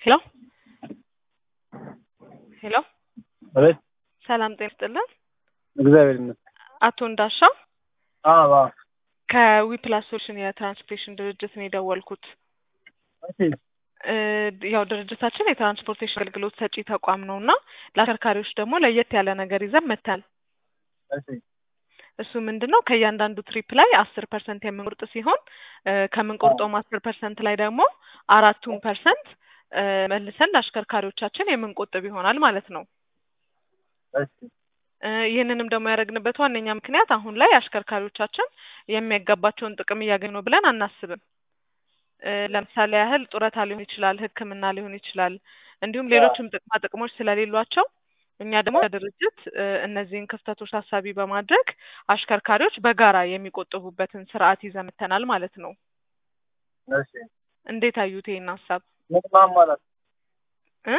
ሄሎ ሄሎ አቤት ሰላም ጤና ይስጥልን። እግዚአብሔር ይመስገን። አቶ እንዳሻው አዎ አዎ። ከዊፕላስ ሶሉሽን የትራንስፖርቴሽን ድርጅት ነው የደወልኩት። እሺ እ ያው ድርጅታችን የትራንስፖርቴሽን አገልግሎት ሰጪ ተቋም ነው እና ለአሽከርካሪዎች ደግሞ ለየት ያለ ነገር ይዘን መጥተናል። እሺ እሱ ምንድን ነው ከእያንዳንዱ ትሪፕ ላይ አስር ፐርሰንት የምንቆርጥ ሲሆን እ ከምንቆርጠውም አስር ፐርሰንት ላይ ደግሞ አራቱን ፐርሰንት እ መልሰን ለአሽከርካሪዎቻችን የምንቆጥብ ይሆናል ማለት ነው። እሺ እ ይህንንም ደግሞ ያደረግንበት ዋነኛ ምክንያት አሁን ላይ አሽከርካሪዎቻችን የሚያጋባቸውን ጥቅም እያገኙ ነው ብለን አናስብም። እ ለምሳሌ ያህል ጡረታ ሊሆን ይችላል፣ ሕክምና ሊሆን ይችላል፣ እንዲሁም ሌሎችም ጥቅማ ጥቅሞች ስለሌሏቸው እኛ ደግሞ ድርጅት እነዚህን ክፍተቶች ታሳቢ በማድረግ አሽከርካሪዎች በጋራ የሚቆጥቡበትን ስርዓት ይዘን መጥተናል ማለት ነው። እሺ እንዴት አዩት ይሄን ሀሳብ ምን ማሟላት እ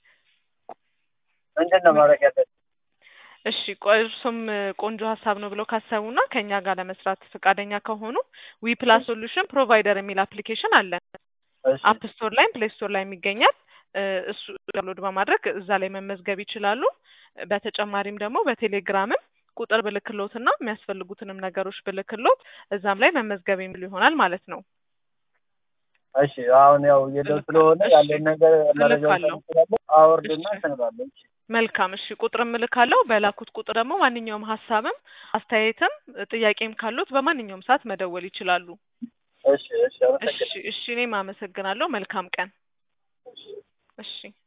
ምንድን ነው ማድረግ ያለብን? እሺ ቆ- እርሶም ቆንጆ ሀሳብ ነው ብለው ካሰቡና ከእኛ ጋር ለመስራት ፈቃደኛ ከሆኑ ዊ ፕላስ ሶሉሽን ፕሮቫይደር የሚል አፕሊኬሽን አለን። እሺ አፕ ስቶር ላይም ፕሌይ ስቶር ላይም ይገኛል። እ እሱ ዳውንሎድ በማድረግ እዛ ላይ መመዝገብ ይችላሉ። በተጨማሪም ደግሞ በቴሌግራምም ቁጥር ብልክሎትና የሚያስፈልጉትንም ነገሮች ብልክሎት እዛም ላይ መመዝገብ የሚሉ ይሆናል ማለት ነው። እሺ አሁን ያው እየደው ስለሆነ እሺ፣ ያለን ነገር መረጃ እልካለሁ። አወርድና እሺ። ሰንባለሁ። እሺ መልካም እሺ፣ ቁጥርም እልካለሁ። በላኩት ቁጥር ደግሞ ማንኛውም ሀሳብም አስተያየትም ጥያቄም ካሉት በማንኛውም ሰዓት መደወል ይችላሉ። እሺ እሺ እሺ አመሰግናለሁ። እሺ፣ እኔም አመሰግናለሁ። መልካም ቀን። እሺ